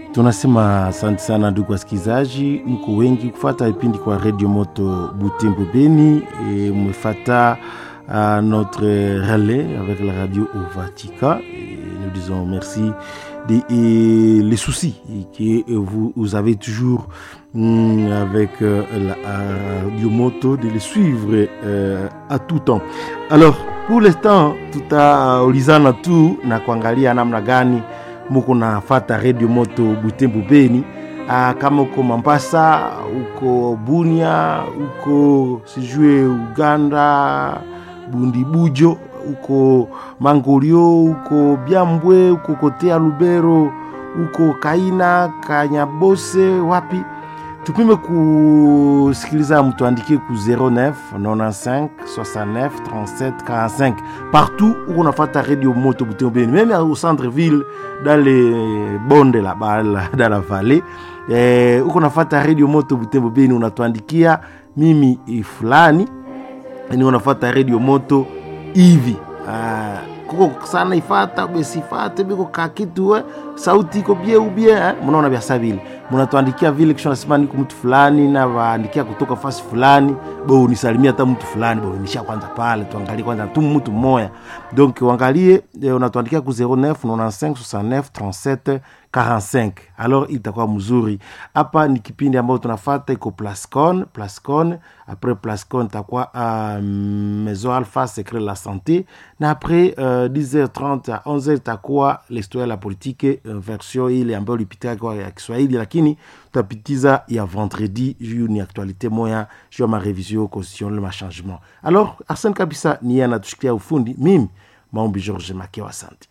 tunasema asante sana ndugu wasikilizaji, mko wengi kufata vipindi kwa Radio Moto Butembo Beni et mmefata uh, notre relais avec la radio au Vatican. Et nous disons merci des et les soucis que vous, vous avez toujours mm, avec euh, la radio Moto de les suivre euh, à tout temps. Alors pour l'instant tutaulizana tu na kuangalia namna gani muko nafata Radio Moto Butembo Beni. Ah, kama uko Mombasa, uko Bunia, uko sijue Uganda, Bundibujo, uko Mangolio, uko Byambwe, uko Kotea Lubero, uko Kaina, Kanyabose, wapi tupime kusikiliza, mtuandikie ku 09 95 69 37 45 partout où on a fait radio moto Butembo Beni, même au centre-ville, dans les bondes là-bas, dans la vallée eh, uko nafata radio moto Butembo Beni, unatuandikia mimi fulani ni unafata radio moto hivi ah, kuko sana ifata besifate biko kakitu eh, sauti iko bie ubie eh, mnaona biasa vile mnatuandikia vile kisha nasema niko mtu fulani na waandikia kutoka fasi fulani bo unisalimia hata mtu fulani bo nisha kwanza pale tuangalie kwanza tu mtu mmoja donc uangalie eh, unatuandikia ku 09 95 69 37 45 alors itakuwa mzuri hapa ni kipindi ambayo tunafata iko plascon plascon après plascon itakuwa uh, maison alpha secret la santé na après uh, 10h30 à 11h itakuwa l'histoire la politique uh, version ile ambayo lipitia kwa ya Kiswahili lakini tutapitiza ya vendredi juu ni actualité moya juu ya marevision constitutionnelle ma changement alors Arsène kabisa ni yeye anatushikia ufundi mimi maombi George Makewa asante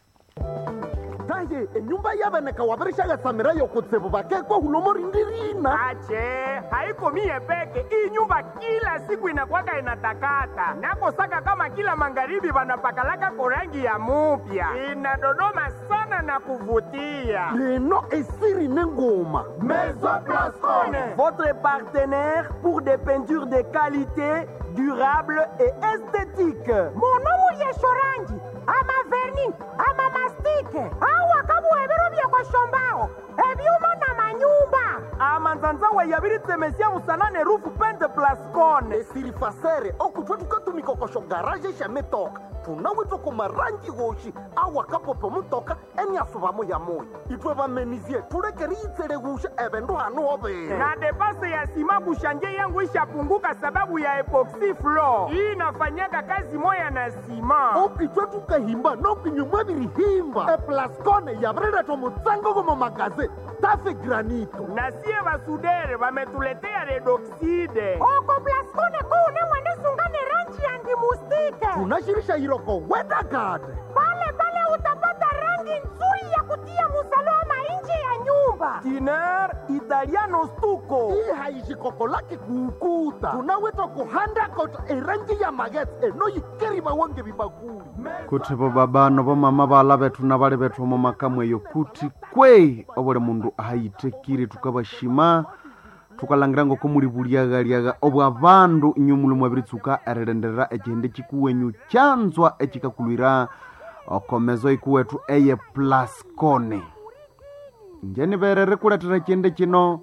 taye enyumba yabeneka wabereshagatsamira yokutsibu bakekwa hulomo rindirina ache haiko mie peke hii nyumba kila siku inakwaka inatakata nakosaka kama kila magharibi vanapakalaka korangi ya mupya inadodoma sana na kuvutia leno esiri nengoma Maison Blascone. Votre partenaire pour des peintures de qualité, durable et esthétique. monomu yeshorangi ama verni ama mastike awa kabuhebero byekoshombaho ebyuma na manyumba amanzanzawa yabiritsemesia musanane rufu pente plascone esiri fasere okutwa tukatumikokosho garaje shametoka tunawitwa kumarangi goshi awakapopo mutoka eniasuvamo ya moyo itwe bamenizie tulekeri itsele gusha ebendu hanu obere na depase ya sima kushanje yangu ishapunguka sababu ya epoxy floor hii inafanyaka kazi moya na sima okitwe tukahimba nokinyumwa birihimba eplascone yabireretwa mutsango gomo magaze tafe granito na sie basudere bametuletea redoxide oko plaskone kuune mwenisungane rangi ya ndimustike tunashirisha iroko wedagade pale pale utapata rangi nzuri ya kutia musalama nje ya nyumba tiner italiano stuko hii haishikoko lake kuukuta tunawitwa kuhandakota erangi ya magetse enoyikeri bawonge bibakuli kuti bo babano bomama bala bethu na bali bethu omo makamwe eyo kuti kwe obuli mundu ahayitekire tukabashima tukalangira ngoko muli buliaghaliagha obwo abandu inyu muli mwabiritsuka erilenderera ekihindi kikuwenyu kyanzwa ekikakulwira okomezo ikuwethu eye plascone njeni berere kuletera ekihindi kino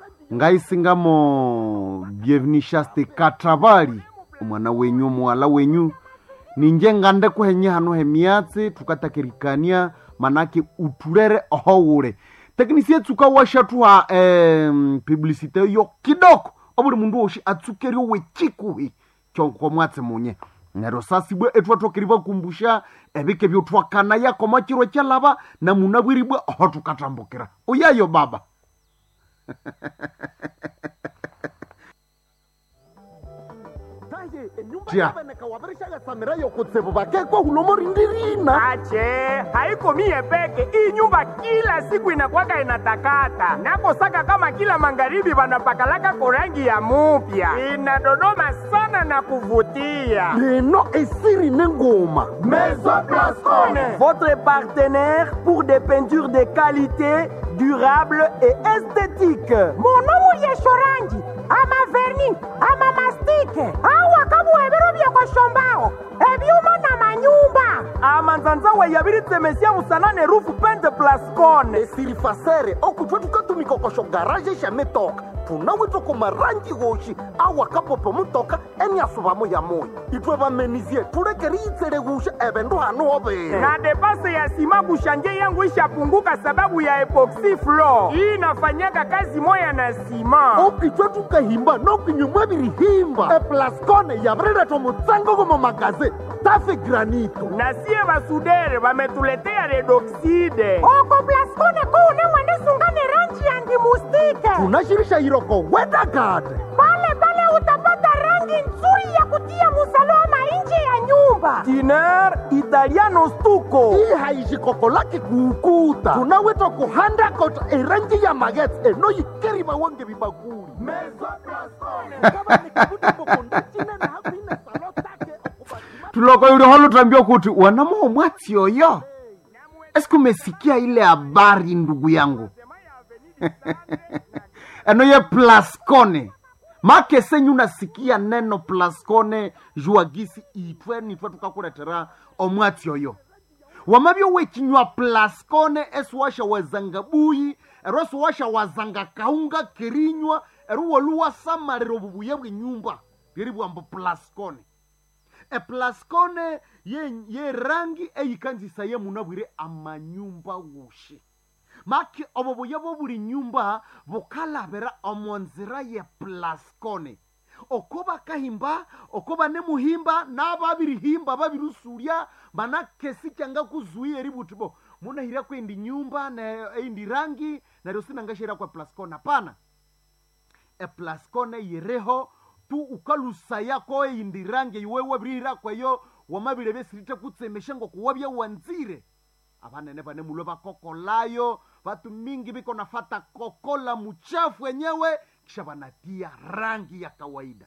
ngaisingamo byevinishaste katabali omwana wenyu omuwala wenyu ninje ngande kuhenye hano hemiatsi tukatakirikania manake utulere ohowule teknisi etsuka washathuha em, publicite yo kidoko obuli mundu woshi atsukerio wechikuhi kyonko mwatsi munye nero sasibwe ethuathokeri bakumbusha ebike byothwakana yakoma chiro kyalaba na munabwiribwe oho tukatambukira uyayo baba taye enyumba Tia. yabeneka wabereshagatsamira yokutsibu bakekwa hulomo rindirina ache haiko mie peke hii nyumba kila siku inakwaka inatakata nakosaka kama kila magharibi vanapakalaka korangi ya mupya inadodoma sana na kuvutia leno esiri nengoma Maison Blascone. Votre partenaire pour des peintures de qualité, durable et esthétique. monomu yeshorangi ama verni ama mastike awa kabuhebero byekoshombaho ebyuma na manyumba nyumba amanzanzawa yabiritemesia musanane rufu pente plascone esirifasere okutwe tukatumikokosho garaje shametoka tunawitwa ku marangi goshi awakapopo mutoka eniasuvamo ya moyo itwe bamenizie tulekeri itsele gusha ebendu hanu obere na depase ya sima kushanje yangu ishapunguka sababu ya epoxy floor hii inafanyaka kazi moya na sima okitwe tukahimba nokinyumwa birihimba eplascone yabireretwa mutsango gomo magaze tafe granito na sie basudere bametuletea redoxide oko plaskone kuune mwanisungane ranji ya ndimustike tunashirisha iroko wedagade pale pale utapata rangi nzuri ya kutia musalama nje ya nyumba tiner italiano stuko hii haishikoko lake kuukuta tunawitwa kuhanda kota erangi ya magets enoyikeri mawonge bibakuli tuloko yuli holutambia kuti wanamoo mwatsi oyo esiku umesikia ile habari ndugu yangu eno ye plascone make senyu nasikia neno plascone juagisi itwe nitwe tukakuletera omwatsi oyo wamabyo wechinywa plascone esiwasha wazanga buyi ero esiwasha wazanga kaunga kerinywa ero woluwasamalira obubuya bwenyumba bweri bwambo plascone eplascone ye, ye rangi eyikanzisa ye munabwire amanyumba wushi maki obo buya bo buli nyumba bukalabira omonzira ye plascone oko bakahimba oko banemuhimba n'ababirihimba babirusurya manakesi cyanga kuzuia eri buti bo munahira kwendi nyumba na eindi rangi naryo sinangashira kwa plascone hapana eplascone yireho tu ukalusaya ko eindi rangi iwewe birira kwayo wamabire besirite kutsemesha ngo kuwabya wanzire abanene bane mulo bakokolayo batu mingi biko nafata kokola muchafu wenyewe kisha banatia rangi ya kawaida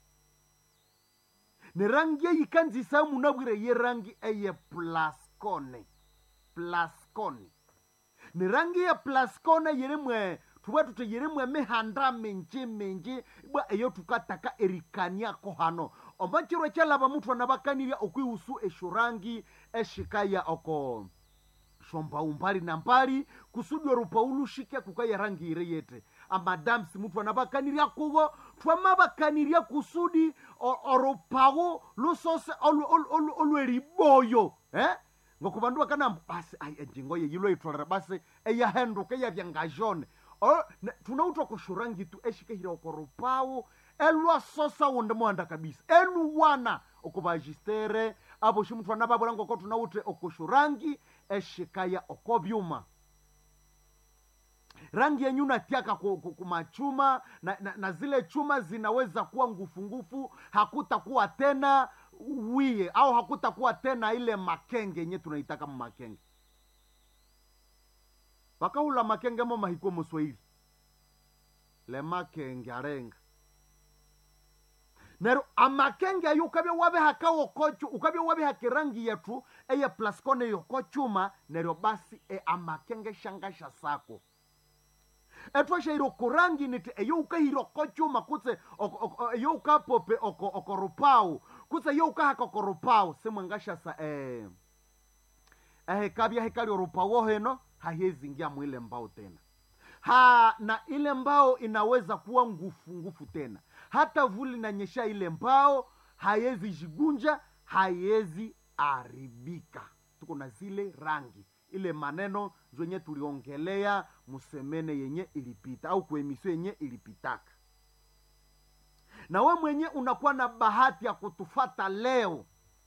ni rangi eyikanzisa munabwire ye rangi eye plascone plascone ni rangi ya plascone yerimwe tuba tute yerimwe mihanda minji minji bwa eyo tukataka erikaniako hano omachiro ekyalaba mutu anabakanirya okwihusu esho rangi eshikaya oko shomba umbali na mbali kusudi orupaulu shike kukaya rangi ire yete amadamsi mutu anabakanirya kugo twamabakanirya kusudi o- orupawu lusose olu- olu- olu- olweriboyo eh? ngokubandu bakanamba basi ai enjingo ye yilo itolera basi eyahenduka eyavyangajone O- ne- tunautwa kushurangi tu eshikehira okorupawu elwasosa wonde mwanda kabisa eluwana okubajistere abo shimutu anababura ngoko tunautre okushurangi eshikaya okobyuma rangi yenyu natiaka ku- ku- kumachuma na, na, na zile chuma zinaweza kuwa ngufungufu hakutakuwa tena wie au hakutakuwa tena ile makenge yenye tunaitaka makenge vakahula makenge mo mahiko moswahili le makenge arenga nero amakenge ayo ukabya wabihaka wokochu ukabya wabihaka rangi yetu eye plascone yokochuma neryo basi e amakenge shangasha sako etwashaire okurangi niti eyo ukahira okochuma kutse oko- oko- eyo ukapope oko- okorupau kutse eyo ukahaka okorupau simwangashasa eh, ehekabya hekali orupau heno hahezingia mwile mbao tena ha na ile mbao inaweza kuwa ngufu ngufu tena hata vuli nanyesha ile mbao haiwezi jigunja haiwezi aribika tuko na zile rangi ile maneno zenye tuliongelea musemene yenye ilipita au kuemisio yenye ilipitaka na we mwenye unakuwa na bahati ya kutufata leo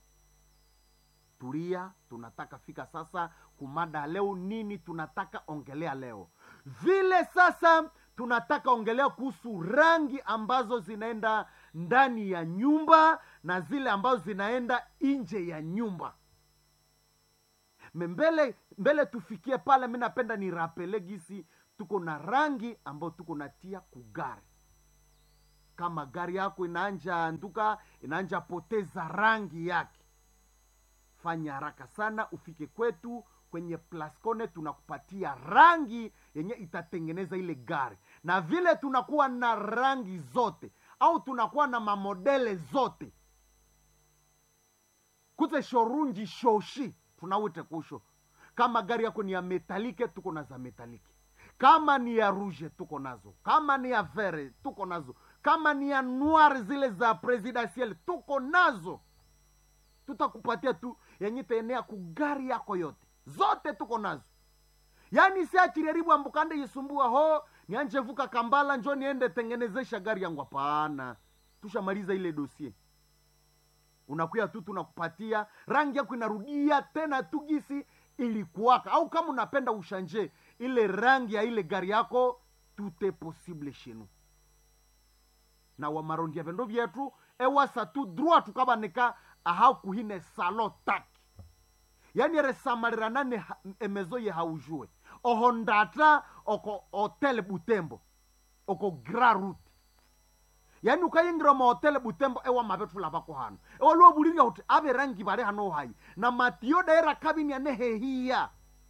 tulia tunataka fika sasa kumada leo nini tunataka ongelea leo vile sasa tunataka ongelea kuhusu rangi ambazo zinaenda ndani ya nyumba na zile ambazo zinaenda nje ya nyumba Me mbele mbele tufikie pale mi napenda ni rapele gisi tuko na rangi ambayo tuko natia kugari kama gari yako inaanja nduka inaanja poteza rangi yake fanya haraka sana ufike kwetu kwenye plascone tunakupatia rangi yenye itatengeneza ile gari na vile tunakuwa na rangi zote au tunakuwa na mamodele zote kutse shorunji shoshi tunawite kusho kama gari yako ni ya metalike tuko na za metalike kama ni ya ruje tuko nazo kama ni ya vere tuko nazo kama ni ya noir zile za presidentiel tuko nazo tutakupatia tu yenye taenea kugari yako yote zote tuko nazo yaani siachiriaribu ambukande yisumbua ho nianje vuka kambala njo niende tengenezesha gari yangu hapana tushamaliza ile dosie unakuya tu tunakupatia rangi yako inarudia tena tu gisi ilikuwaka au kama unapenda ushanje ile rangi ya ile gari yako tute posible shenu na wamarondia vendo vyetu ewasa tu droit tukabanika aha kuhine salo taki yani resamaliranane ha- emezo ye haujue oho ndata oko hotel butembo oko gra route yani ukayingira mahotele butembo ewa mavethula vako hano ewaliwo buliria kuti ave rangi vali hano hayi na matiyo daira kabini ane hehiya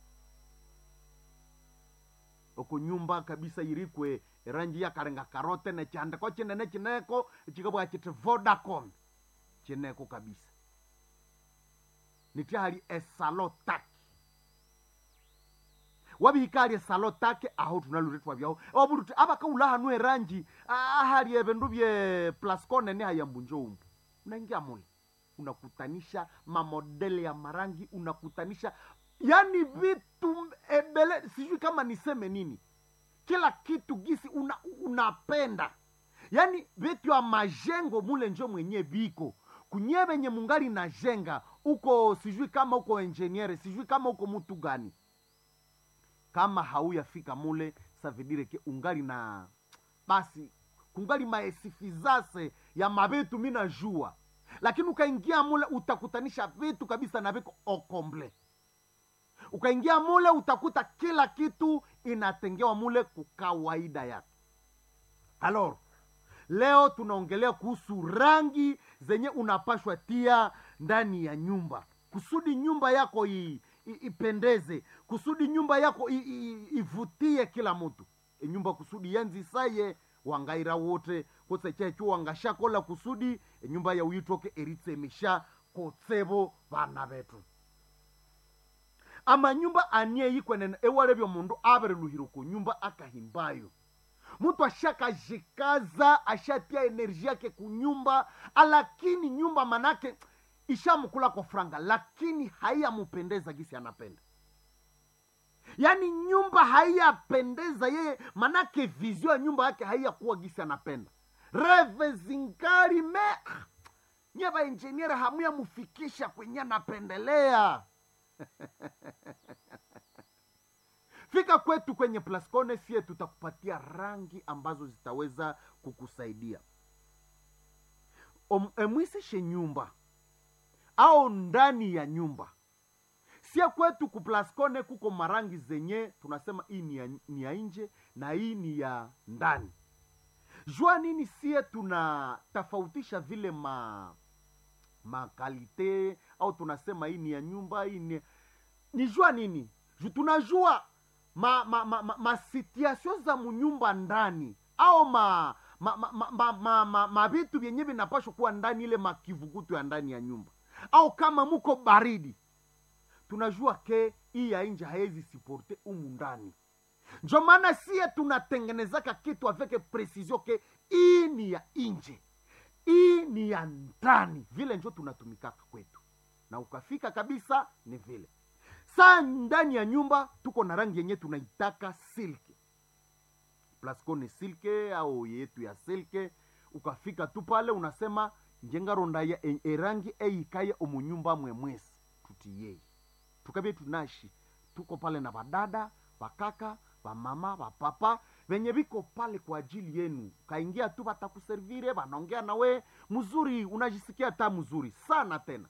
oko nyumba kabisa irikwe rangi yakarenga karote nechandiko chinene chineko chikabwa chiti vodacom chineko kabisa nitihali esalo taki wabihikali esalo take aho tunaluretwa vyaho wabuluti abakaula hanu erangi ahali evindu vye plasconene hayambunjo umbu unaingia mule unakutanisha mamodele ya marangi unakutanisha yani vitu ebele sijui kama niseme nini kila kitu gisi una, unapenda yaani vitu ya majengo mule njo mwenye viko kunye venye mungali na jenga uko sijui kama uko enjeniere sijui kama uko mutu gani kama hauyafika mule savidireke ungali na basi kungali maesifizase ya mavitu mina jua lakini ukaingia mule utakutanisha vitu kabisa na viko okomble ukaingia mule utakuta kila kitu inatengewa mule kukawaida yake alor leo tunaongelea kuhusu rangi zenye unapashwa tia ndani ya nyumba kusudi nyumba yako i, i, ipendeze kusudi nyumba yako i, i, ivutie kila mtu e nyumba kusudi yanzisaye wangaira wote kotse checho wangashakola kusudi e nyumba ya uyitoke eritsemisha kotsebo vana vetu amanyumba anie yikwenene ewalevyo mundu avereluhire ku nyumba akahimbayo mtu ashakajikaza ashatia enerji yake kunyumba lakini nyumba manake ishamkula kwa franga lakini haiyamupendeza gisi anapenda yaani nyumba haiyapendeza yeye manake vizio ya nyumba yake haiyakuwa gisi anapenda reve zingari me nye vainjeniere hamuyamufikisha kwenye anapendelea fika kwetu kwenye plascone sie tutakupatia rangi ambazo zitaweza kukusaidia Om- emwisishe nyumba au ndani ya nyumba sie kwetu kuplascone kuko marangi zenye tunasema hii ni ya, ni ya nje na hii ni ya ndani jua nini sie tunatofautisha vile ma makalite au tunasema hii ni ya nyumba hii ni ni jua nini Ju- tunajua ma, ma, ma, ma, ma situation za munyumba ndani au ma ma ma, ma, ma, ma, ma, ma vitu vyenye vinapashwa kuwa ndani ile makivukutu ya ndani ya nyumba au kama muko baridi tunajua ke hii ya nje haezi siporte umu ndani njo maana sie tunatengenezaka kitu aveke precision ke hii ni ya nje hii ni ya ndani vile njo tunatumikaka kwetu na ukafika kabisa ni vile saa ndani ya nyumba tuko na rangi yenye tunaitaka silke plasco ni silke au yetu ya silke ukafika tu pale unasema njengaronda ya e- erangi eikaye omunyumba mwemwesi tutiyei tukavye tunashi tuko pale na vadada vakaka vamama vapapa venye viko pale kwa ajili yenu kaingia tu vatakuservire vanaongea nawe mzuri unajisikia ta mzuri sana tena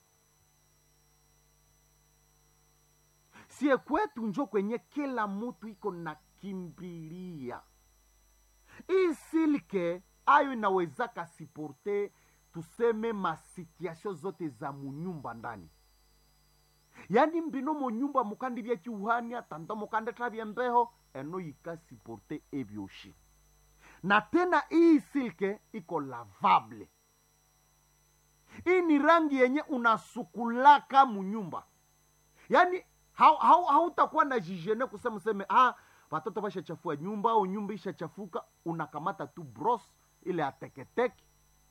sie kwetu njo kwenye kila mutu iko na kimbilia hii silke ayo inawezaka siporte tuseme masituasio zote za munyumba ndani yani mbino munyumba mukandi vyechiuhania tanda mukande travye mbeho eno yikasiporte evyoshi na tena hii silke iko lavable hii ni rangi yenye unasukulaka munyumba yaani hautakuwa hau, hautakuwa na jijene kusema useme ah, watoto washachafua nyumba au nyumba ishachafuka unakamata tu bros ile ateketeke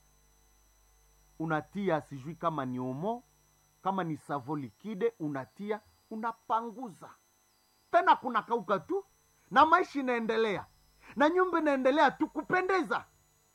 unatia sijui kama ni omo kama ni savo likide unatia unapanguza tena kuna kauka tu na maisha inaendelea na nyumba inaendelea tu kupendeza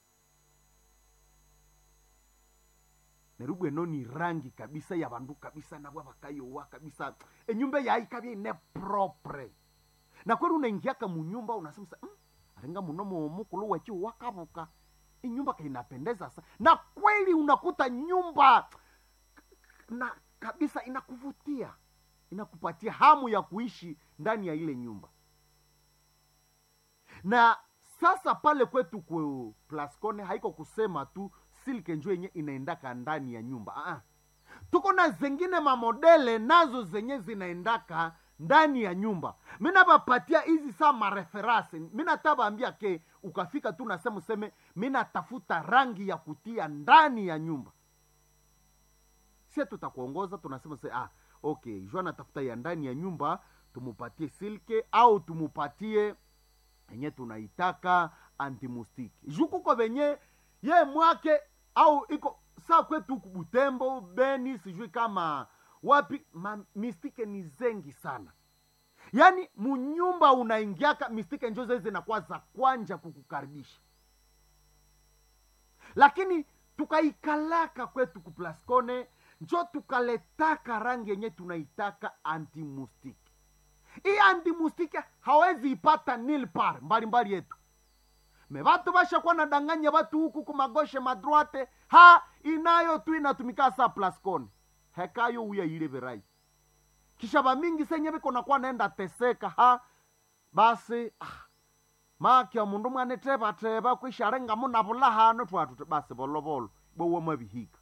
nerubu eno ni rangi kabisa ya bandu kabisa nabwa bakayowa kabisa enyumba yaikabya ine propre na kweli unaingiaka munyumba unasema sa mm, aringa muno mumukulu wechi wakabuka inyumba kainapendeza sa na kweli unakuta nyumba na kabisa inakuvutia inakupatia hamu ya kuishi ndani ya ile nyumba na sasa pale kwetu ku plascone haiko kusema tu silke njo yenye inaendaka ndani ya nyumba Aa. tuko na zengine mamodele nazo zenye zinaendaka ndani ya nyumba minabapatia hizi saa mareferase minatabaambia ke ukafika tu nasema useme minatafuta rangi ya kutia ndani ya nyumba sie tutakuongoza tunasema se ah, okay jua natafuta ya ndani ya nyumba tumupatie silke au tumupatie enye tunaitaka antimustiki jukuko venye ye mwake au iko saa kwetu huku butembo beni sijui kama wapi ma, mistike ni zengi sana yaani munyumba unaingiaka mistike njo zee zinakuwa za kwanja kukukaribisha lakini tukaikalaka kwetu kuplascone njo tukaletaka rangi yenye tunaitaka antimustiki hii antimustiki hawezi ipata nilpar mbalimbali yetu me vatu vashakuwa nadanganya vatu huku kumagoshe madroite ha inayo tu inatumika sa plascone hekayo uya ile verai kisha vamingi senye viko nakuwa naenda teseka ha basi ah, makya mundu mwanetevateva kwisharengamo navulahano twatu basi volovolo bowo mavihika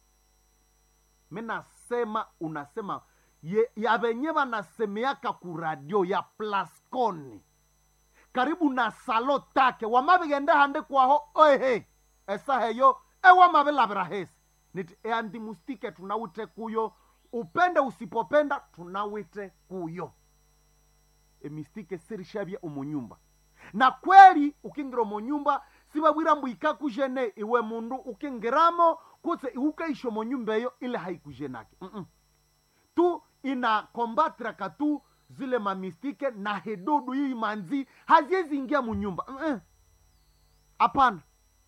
minasema unasema ye, ya venye vanasemeaka kuradio ya plascone karibu na salo take wamavigende hande kwaho oehe esa heyo ewamavilavira hesi niti eandimustike tunawite kuyo upende usipopenda tunawite kuyo emistike sirishavya omunyumba na kweli ukingira omunyumba sivavwira mbu ikakujene iwe mundu ukingiramo kutse iukaisha omunyumba eyo ile haikujenake Mm-mm. tu inakombatraka tu zile mamistike na hedudu hii manzi haziwezi ingia munyumba Mm-mm. hapana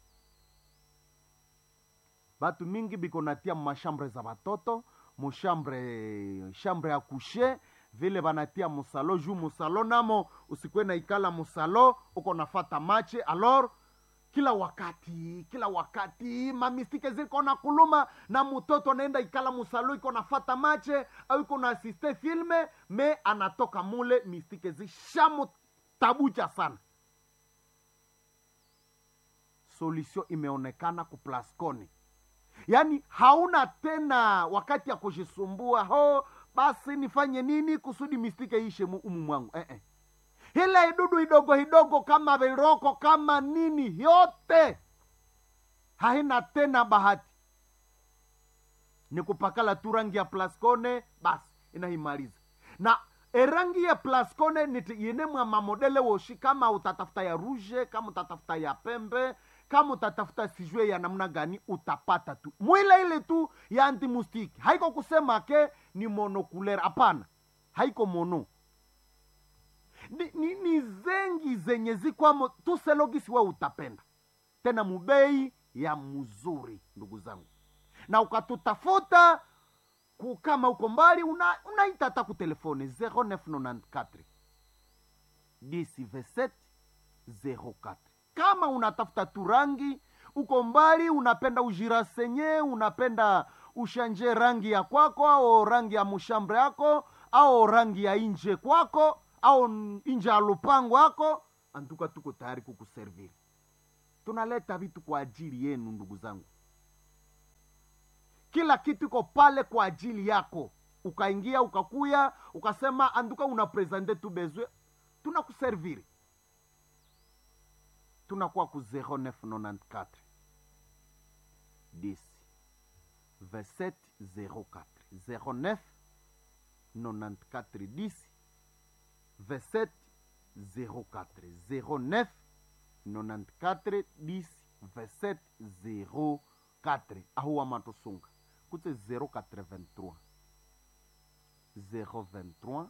batu mingi biko natia mashambre za batoto mushambre shambre ya kushe vile banatia musalo juu musalo namo usikwe na ikala musalo uko nafata mache alor kila wakati kila wakati mamistike ziko na kuluma na mtoto anaenda ikala musalo iko nafata mache au iko na asiste filme me anatoka mule mistike zishamutabucha sana solution imeonekana kuplasconi yaani hauna tena wakati ya kujisumbua ho basi nifanye nini kusudi mistike ishe mu- umu mwangu eh, eh. ile idudu idogo idogo kama viroko kama nini yote haina tena bahati ni kupakala tu rangi ya plascone basi inaimaliza na erangi ya plascone nitiinemwa mamodele woshi kama utatafuta ya ruje kama utatafuta ya pembe kama utatafuta sijue ya namna gani utapata tu mwile ile tu ya antimustiki haiko kusema ke ni monokulera hapana haiko mono ni, ni, ni zengi zenye zikwamo tuselogisi we utapenda tena mubei ya mzuri ndugu zangu na ukatutafuta ku- kama uko mbali una- unaita hata ku telefone 0994 10 27 kama unatafuta tu rangi uko mbali unapenda ujirasenye unapenda ushanje rangi ya kwako au rangi ya mushambre yako au rangi ya inje kwako au n- inje ya lupango yako antuka tuko tayari kukuserviri tunaleta vitu kwa ajili yenu ndugu zangu kila kitu iko pale kwa ajili yako ukaingia ukakuya ukasema anduka una presente tu bezwe tunakuserviri tunakuwa ku 0994 10 27 04 09 94 10 27 04 09 94 10 27 04 ahuwa matosunga kutse 083 023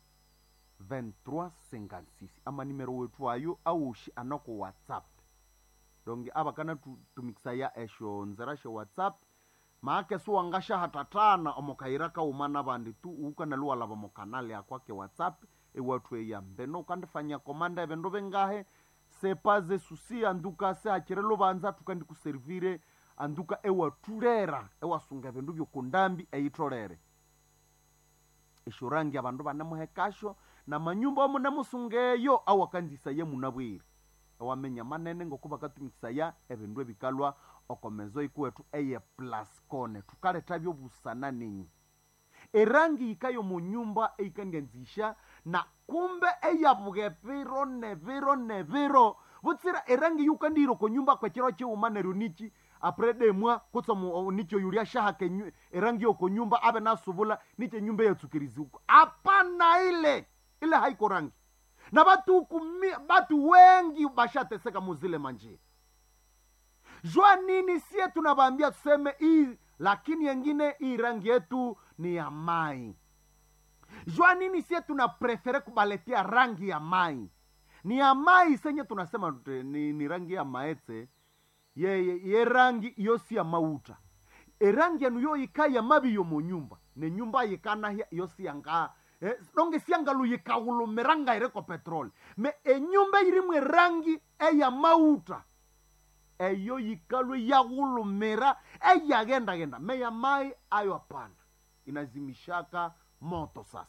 2356 ama nimero wetu ayo aushi anako whatsapp donge ava kana tu- tumikisa ya esho nzera she whatsapp maake suwangasha hatatana omokaira kaumana vandi tu ukana luwalava mokanali akwake whatsapp ewatu eyambeno ukandifanya komanda evendo vengahe sepaze susi anduka se hachire luvanza tukandikuservire anduka ewatulera ewasunga evindu vyokundambi eitolere eshurangi avandu vanemuhekasho na manyumba omunemusungeyo awakanzisa ye munabwire ewamenya manene ngoku vakatumikisa ya evindu evikalwa okomezo ikuwetu eye plascone tukaleta vyovusana ninyi erangi ikayo munyumba eikandianzisha na kumbe eyavuge viro ne viro ne viro vutsira erangi yukandiro konyumba kwechiro chiuma neryo nichi apre demwa kutsa mu- nicho yulia shahake nyu- erangi yoko nyumba ave nasuvula niche nyumba yatsukirizi huko hapana ile ile haiko rangi na vatu kumi, vatu wengi bashateseka muzile manjia jua nini sie tunavaambia tuseme hii lakini yengine hii rangi yetu ni ya mai jua nini sie tuna prefere kubaletia rangi ya mai ni ya mai senye tunasema tute- ni, ni rangi ya maetse ye, ye, ye rangi iyo si ya mauta erangi yanu yo yika ya mabi yo mu nyumba ne nyumba yikana hia iyo si yanga eh, donge siangalu yikahulumiranga ireko petroli me enyumba irimu erangi eya mauta eyo yikalwe yaghulumira eyaghendagenda meya mai ayo hapana inazimishaka moto sasa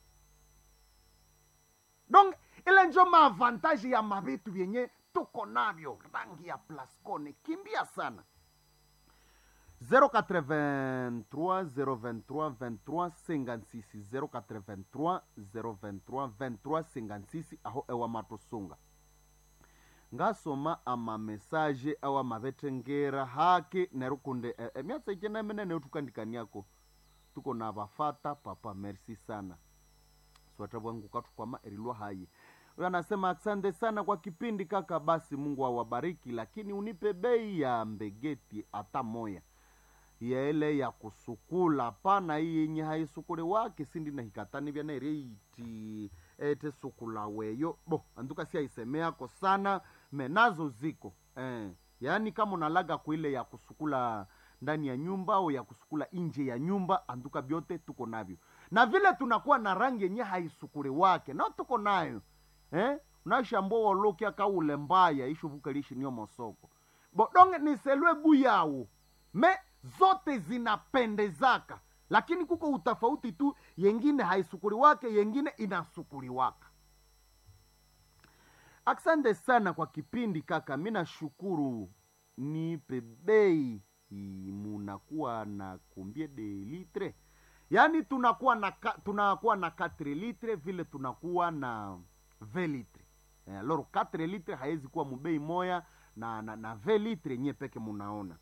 donc ile njo maavantaji ya mavitu vyenye tuko navyo rangi ya plascone kimbia sana 083 023 23 56 083 023 23 56 aho ewa matosunga ngasoma amamesaje awa mavetengera hake nerukunde e, emyatsa ichenemenene utukandikaniako tuko na vafata papa merci sana swata bwangu katukwama erilwa hayi huyo anasema asante sana kwa kipindi kaka basi mungu awabariki lakini unipe bei ya mbegeti hata moya ya ile ya kusukula pana hii yenye haisukuli wake sindi na hikatani vyana ireiti ete sukula weyo bo anduka si aisemeako sana menazo ziko eh. yaani kama unalaga kuile ya kusukula ndani ya nyumba au ya kusukula nje ya nyumba anduka vyote tuko navyo na vile tunakuwa na rangi yenye haisukuli wake nao tuko nayo eh? unashambua wolokia kaule mbaya ishuvuka lishi niyo mosoko bodonge niselwe guyawu me zote zinapendezaka lakini kuko utafauti tu yengine haisukuli wake yengine inasukuli waka asante sana kwa kipindi kaka mi nashukuru nipe bei i- munakuwa na kumbie de litre yaani tunakuwa na ka, tunakuwa na 4 litre vile tunakuwa na 20 litre eh, loro 4 litre haiwezi kuwa mubei moya na na, na 20 litre nye peke munaona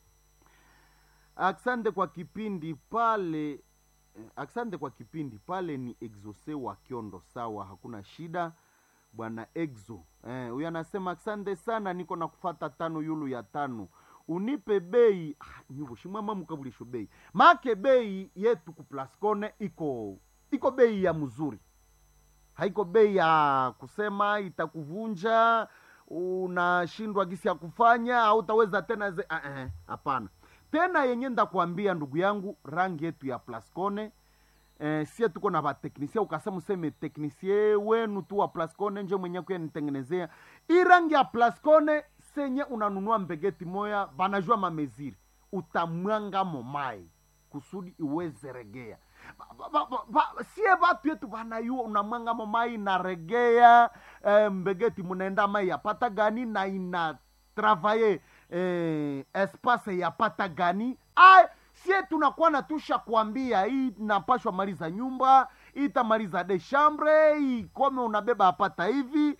asante kwa kipindi pale eh, asante kwa kipindi pale ni exose wa kiondo sawa hakuna shida bwana exo eh, huyo anasema asante sana niko na kufata tano yulu ya tano unipe bei ah, nyuvo shimwama mukabulisho bei make bei yetu kuplascone iko iko bei ya mzuri haiko bei ya kusema itakuvunja unashindwa gisi ya kufanya au utaweza tena ze ah, eh, hapana tena yenye ndakwambia ndugu yangu rangi yetu ya plascone eh, sie tuko na vateknisie ukasema useme teknisie wenu tu wa plascone nje mwenye kuyanitengenezea hii rangi ya plascone senye unanunua mbegeti moya banajua mameziri utamwanga momai kusudi iweze regea Ba- ba- ba- ba- sie vatu yetu vanayua unamwanga momai inaregea eh, mbegeti munaenda mai yapata gani na ina travaye eh, espace yapata gani Ay, sie tunakuwa na tusha kuambia hii napashwa maliza nyumba hii itamaliza de chambre hii kome unabeba apata hivi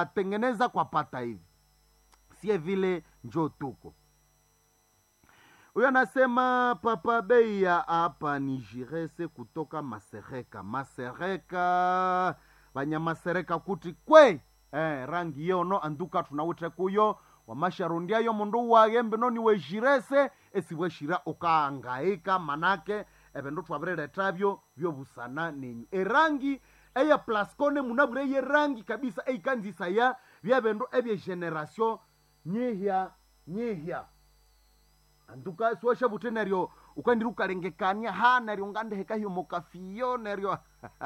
itatengeneza kwa pata hivi sie vile njo tuko huyo anasema papa bei ya hapa ni jirese kutoka masereka masereka vanyamasereka kuti kwe eh, rangi yono anduka tunawite kuyo wamasharundiayo mundu wagembe noni wejirese esiweshira ukaangaika manake evindu twavireretavyo vyovusana nenyu erangi eya plascone munavure ye rangi kabisa eikanzisa ya vyavindu evyegeneration nyihya nyihya anduka siwasha vute neryo ukandiri ukalengekania ha neryo ngandeheka hiyo mokafiyo neryo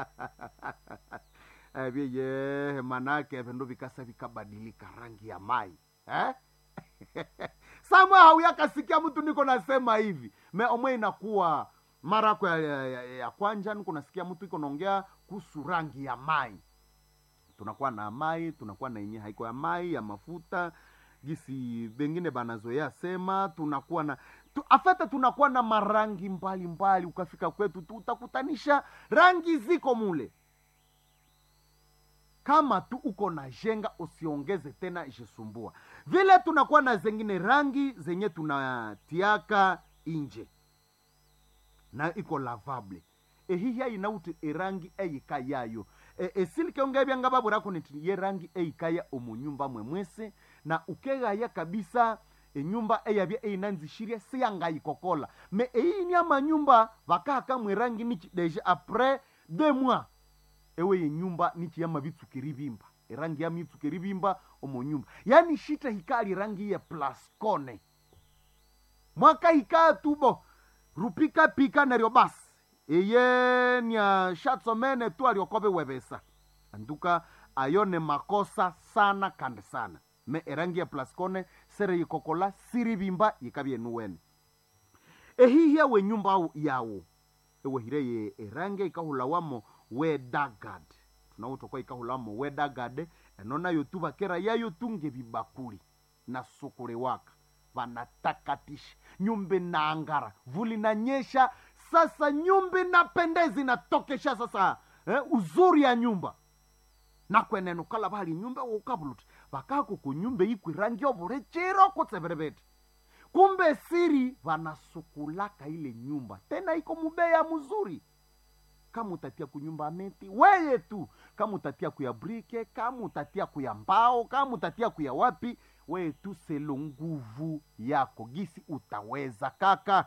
vyeye manake vindu vikasa vikabadilika rangi ya mai eh? samwe hauyakasikia mtu niko nasema hivi me omwe inakuwa mara yako ya, ya, ya, ya kwanja niko nasikia mtu iko naongea kuhusu rangi ya mai tunakuwa na mai tunakuwa na yenye haiko ya mai ya mafuta gisi bengine banazoea sema tunakuwa na tu, afete tunakuwa na marangi mbalimbali mbali. ukafika kwetu tu utakutanisha rangi ziko mule kama tu uko na jenga usiongeze tena ishisumbua vile tunakuwa na zengine rangi zenye tunatiaka inje na iko lavable ehihya inauti erangi eyika yayo e, esilike byanga baburaku niti ye rangi eyikaya omunyumba mwemwese na ukegaya kabisa enyumba eyabya eyinanzishirya siyangayikokola me eyini amanyumba vakahaka mwerangi nichi deja apres deux mois ewe yenyumba nichi yama bitsukiri bimba erangi yama itsukiri bimba omunyumba yani shita hikali rangi ye plascone mwaka hikaa tubo rupika pika neryo basi eye nya shatsomene tu aliokobe webesa anduka ayo ne makosa sana kandi sana me erangi ya plascone sere yikokola siri bimba yikabyenuwene ehihya we nyumba yawo ewehire ye erangi ikahulawamo wedagad tunawutokwa ikahulamo wedagad eno nayo tu bakera yayo tunge bibakuli na sukule waka vanatakatisha nyumba inaangara vuli nanyesha sasa nyumba inapendeza inatokesha sasa eh, uzuri ya nyumba nakwenene ukala bali nyumba ukabuluti vakako kunyumba ikwi rangi ovule chiro kutseverevete kumbe siri vanasukulaka ile nyumba tena iko mubeya mzuri kama utatia kunyumba meti weye tu kama utatia kuya brike kama utatia kuya mbao kama utatia kuya wapi weye tu selo nguvu yako gisi utaweza kaka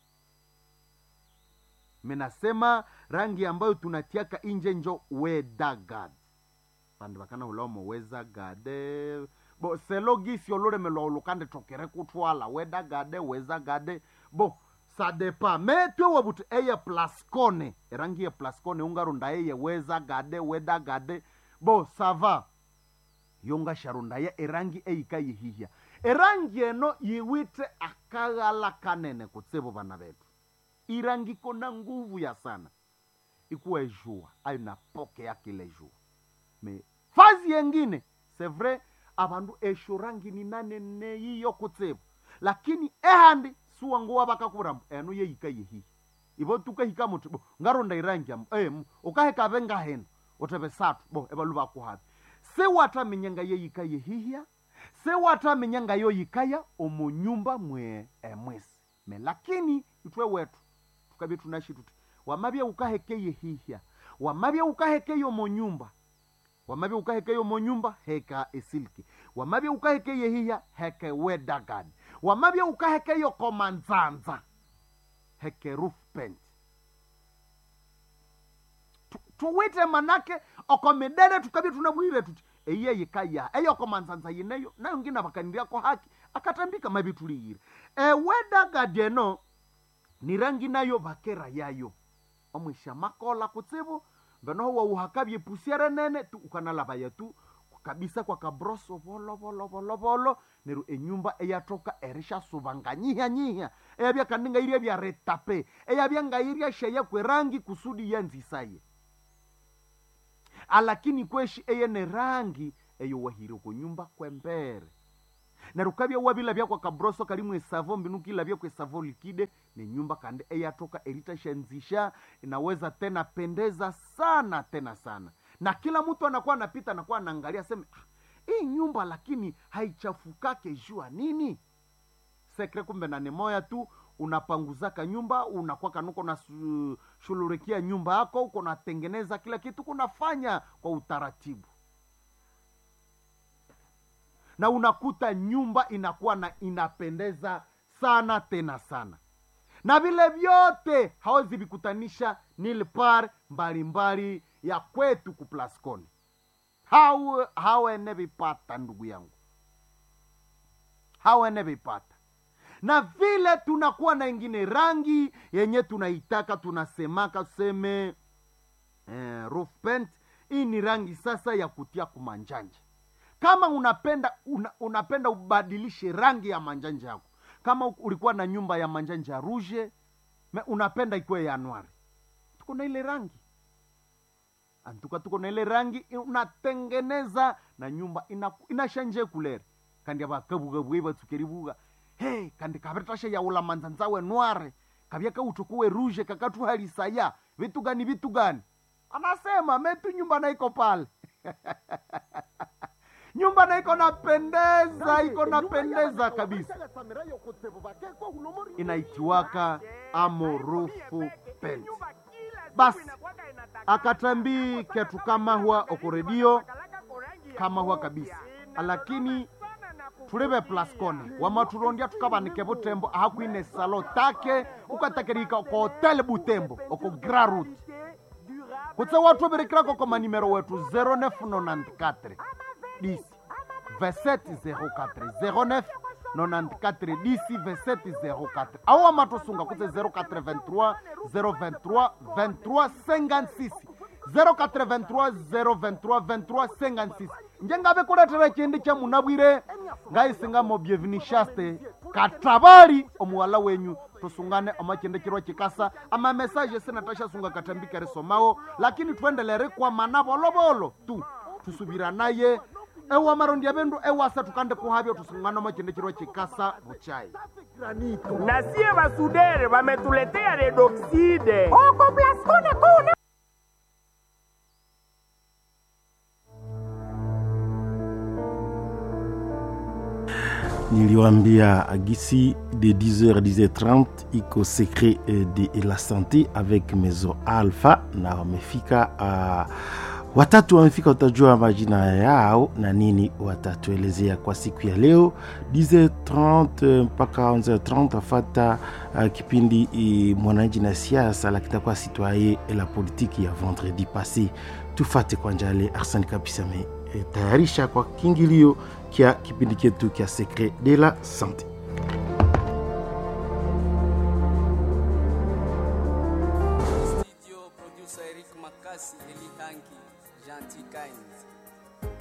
menasema rangi ambayo tunatiaka inje njo wedagad vandu vakana ulamo wezagade bo selo gisi ololemelwa ulukande tokere kutwala wedagade wezagade bo sadepa metwe wabuti eye plascone erangi ye plascone ungarunda eye wezagade wedagade bo sava yonga sharunda ye erangi eyika yihihya erangi eno yiwite akaghala kanene kutsivo vana vetu irangi kona nguvu ya sana ikuwa ejua ayo napoke yakile jua me fazi yengine sevre avandu esho rangi ni nanene yiyo kutsivo lakini ehandi suwanguwa vakakurambo eno yeyika yehihi ivo tukahika muti bo ngaronda irangi ambo em ukahekave ngaheno uteve satu bo evalu vakuhavi sewatamenyanga yeyika yehihya sewatamenyanga yoyikaya omunyumba mwe emwesi me lakini itwe wetu tukavye tunashi tuti wamavye ukaheke yehihya wamavye ukaheke yomunyumba wamavye ukaheke yomunyumba heka esilki wamavye ukaheke yehihya heke wedagad wamavye ukaheke yokomanzanza heke roof paint Tu- tuwite manake okomidere tukavye tunamwire tuti eye yikaya eyokomanzanza yineyo nayo ngina vakaniriako haki akatambika mavituliyire ewedagad eno ni rangi nayo vakera yayo omwisha makola kutsivu venoho wauhakavye pusiere nene tu ukanalavaya tu kabisa kwa kabroso volo volo volo volo neru enyumba eyatoka erisha suvanga nyiha nyiha eyavya kaninga iria vya retape eyavya ngairia sheya kwerangi kusudi yanzisaye alakini kweshi eyene rangi eyo wahire kunyumba kwembere neru kavya wavila vyakwa kabroso kalimwe esavo mbinu kila vyakwa esavo likide ni nyumba kandi eyatoka eritashanzisha inaweza tena pendeza sana tena sana na kila mtu anakuwa anapita anakuwa anaangalia seme "Ah, hii nyumba lakini haichafukake jua nini sekre kumbe na ni moya tu unapanguzaka nyumba unakuwa kanuko na su- shululikia nyumba yako uko natengeneza kila kitu kunafanya kwa utaratibu na unakuta nyumba inakuwa na inapendeza sana tena sana na vile vyote hawezi vikutanisha nilpar mbalimbali ya kwetu kuplasconi hau hawene vipata ndugu yangu hawene vipata na vile tunakuwa na ingine rangi yenye tunaitaka tunasemaka tuseme eh, roof paint hii ni rangi sasa ya kutia kumanjanja kama unapenda una, unapenda ubadilishe rangi ya manjanja yako kama u- ulikuwa na nyumba ya manjanja rouge me unapenda ikuwe ya noir tuko na ile rangi antuka tuko na ile rangi unatengeneza na nyumba ina- inashanje kulere kandi abakabugabuge batsukeribuga hey kandi kabetasha yaula manzanzawe noire kabya kautukuwe rouge kakatuhalisaya vitu gani vitu gani anasema metu nyumba naiko pale nyumba na iko napendeza iko napendeza kabisa inaitiwaka amorufu pent basi akatambi ketu kama huwa okoredio kama huwa kabisa lakini tulive plaskone wamaturondia tukavanike butembo ahakwine salo take ukatakirika oko hotel butembo oko grarut kutse watu birikirako ko manimero wetu 0994 10 2704 09 94 10 2704 awo amatosunga kutse 083 023 23 56 083 023 23 56 njengave kuletera chindi cha munabwire ngaisingamo byevinishaste katabali omuwala wenyu tusungane omachendekirwa chikasa amamesaje sinatashasunga katambikere somawo lakini twendelere kwa mana volovolo tu tusubira naye ewa marondi ya vendu ewasa tukande kuhavyo tusungane omachendekirwa chikasa vuchai na sie basudere bametuletea redoxide oko plaskone kuna niliwambia agisi de 10h 10h30 iko secret eh, de la santé avec mezo alpha na wamefika uh, watatu wamefika utajua majina yao na nini watatuelezea kwa siku ya leo 10h30 mpaka 11h30 afata uh, kipindi uh, mwananchi na siasa la kitakuwa citoyen et la politique ya vendredi passé tufate kwa njale arsani kabisa me eh, tayarisha kwa kingilio kya kipindi chetu kya secret de la santé